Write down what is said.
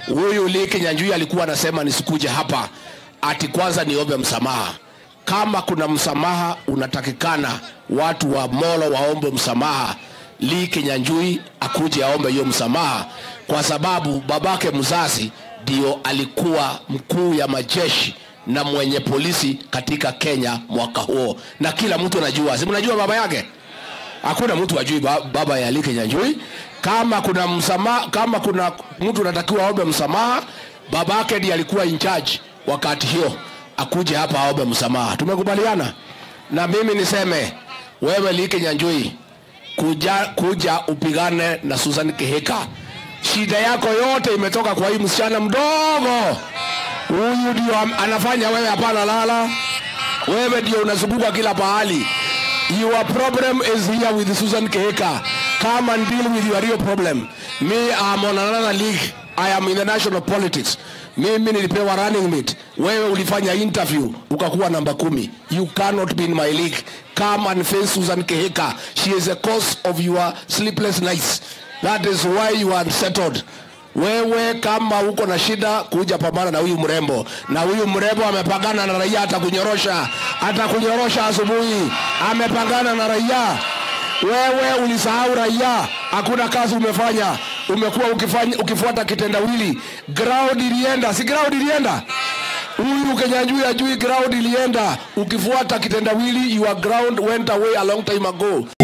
huyu Lee Kinyanjui alikuwa anasema nisikuje hapa ati kwanza niombe msamaha. Kama kuna msamaha unatakikana, watu wa Molo waombe msamaha, Lee Kinyanjui akuje aombe hiyo msamaha, kwa sababu babake mzazi ndio alikuwa mkuu ya majeshi na mwenye polisi katika Kenya mwaka huo, na kila mtu anajua, si mnajua baba yake hakuna mtu ajui ba- baba ya Lee Kinyanjui. Kama kuna msamaha, kama kuna mtu anatakiwa aombe msamaha, babake ndiye alikuwa in charge wakati hiyo, akuje hapa aombe msamaha. Tumekubaliana? Na mimi niseme wewe Lee Kinyanjui, kuja, kuja upigane na Susan Kihika. Shida yako yote imetoka kwa hii msichana mdogo huyu, ndio am- anafanya wewe hapana lala wewe ndio unazunguka kila pahali. Your problem is here with Susan Keheka. Come and deal with your real problem. Me, I'm on another league. I am in the national politics. Mimi nilipewa running mate. Wewe ulifanya interview ukakuwa namba kumi. You cannot be in my league. Come and face Susan Keheka. She is a cause of your sleepless nights. That is why you are unsettled. Wewe kama uko na shida, kuja pambana na huyu mrembo, na huyu mrembo amepangana na raia, atakunyorosha, atakunyorosha asubuhi. Amepangana na raia. Wewe ulisahau raia, hakuna kazi umefanya, umekuwa ukifanya ukifuata kitendawili. Ground ilienda, si ground ilienda huyu Kinyanjui ajui ground ilienda, ukifuata kitendawili, your ground went away a long time ago.